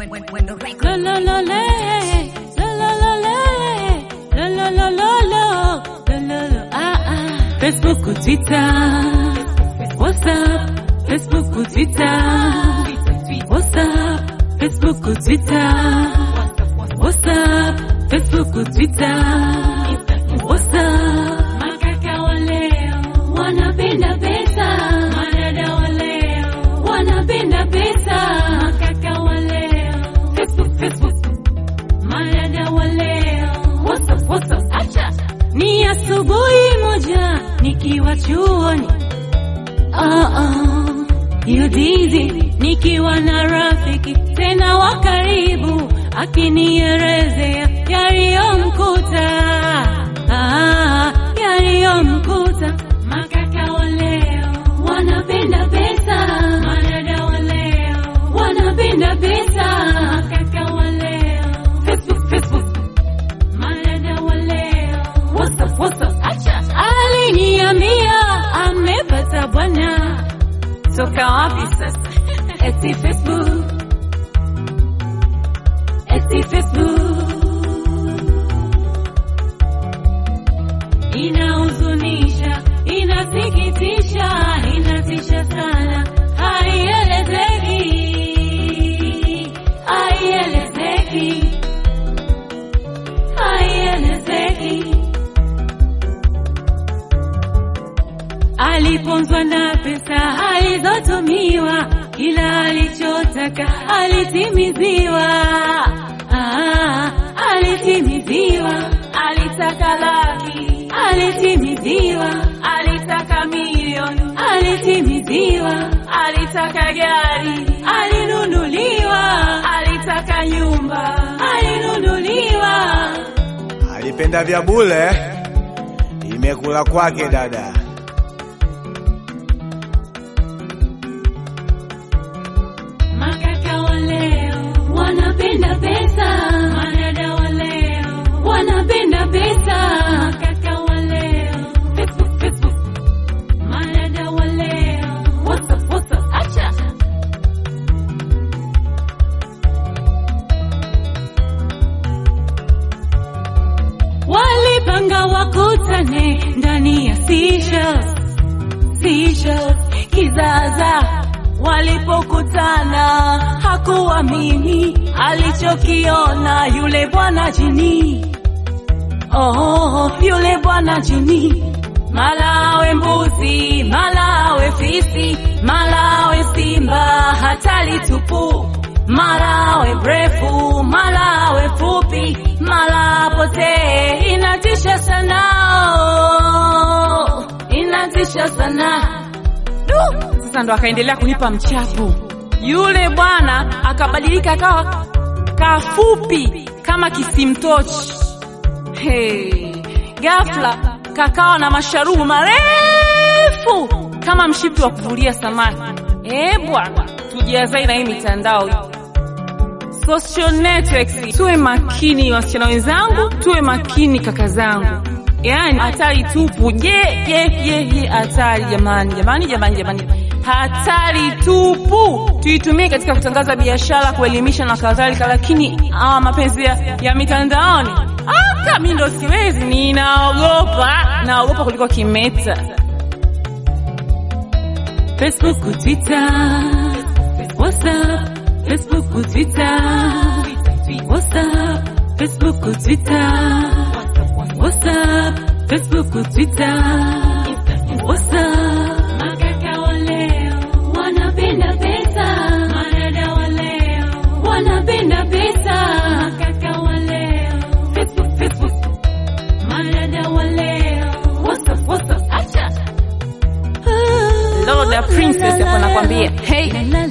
La la la la, la la la la, la la la la la, la la la ah ah. Facebook, Twitter, WhatsApp, Facebook, Twitter, WhatsApp, Facebook, Twitter, WhatsApp, Facebook, Twitter, WhatsApp. Makaka wa leo wanapenda pesa, madada wa leo wanapenda pesa, makaka wa leo Facebook, Facebook, madada wa leo WhatsApp, WhatsApp, acha ni asubuhi moja nikiwa chuoni ah, ah, hiyo dizi nikiwa na rafiki tena wa karibu akinielezea yaliyomkuta ah, yaliyomkuta makaka wa leo wanapenda pesa madada wa leo wanapenda pesa makaka wa leo Facebook, Facebook Madada wa leo WhatsApp, WhatsApp, acha aliniambia amepata bwana toka wapi sasa? Eti Facebook, eti Facebook inahuzunisha, inasikitisha, inatisha sana, haielezeki, haielezeki haielezeki. Aliponzwa na pesa alizotumiwa, kila alichotaka alitimiziwa. Ah, alitimiziwa, alitaka laki, alitimiziwa, alitaka milioni, alitimiziwa, alitaka gari, alinunuliwa, alitaka nyumba, alinunuliwa. Alipenda vya bule, imekula kwake dada. Makaka wa leo wanapenda pesa, madada wa leo wanapenda pesa. Makaka wa leo Facebook, Facebook, madada wa leo WhatsApp, WhatsApp, acha walipanga wakutane ndani ya Seychelles, Seychelles kizaza walipokutana hakuamini alichokiona yule bwana jini. Oh, yule bwana jini, malawe mbuzi, malawe fisi, malawe simba, hatari tupu, malawe mrefu, malawe fupi, mala potee, inatisha sana, oh, inatisha sana Du! Sasa ndo akaendelea kunipa mchapo. Yule bwana akabadilika akawa kafupi kama kisimtochi. Hey, ghafla kakawa na masharubu marefu kama mshipi wa kuvulia samaki. Eh bwana, tujiazai na hii mitandao social networks. Tuwe makini wasichana wenzangu, tuwe makini kaka zangu. Yaani hatari tupu. Je, je, je, je, hatari jamani, jamani, jamani, jamani, hatari tupu. Tuitumie katika kutangaza biashara, kuelimisha na kadhalika, lakini hawa mapenzi ya, ya mitandaoni hata mi ndo siwezi, ninaogopa, naogopa kuliko kimeta. Facebook, Twitter, WhatsApp, Facebook, Twitter, WhatsApp, Facebook, Twitter, WhatsApp, Facebook, Twitter, WhatsApp. Makaka wa leo wanapenda pesa, madada wa leo wanapenda pesa. Makaka wa leo Facebook, Facebook, madada wa leo WhatsApp, WhatsApp, acha Loda Princess hapo nakwambia. Hey,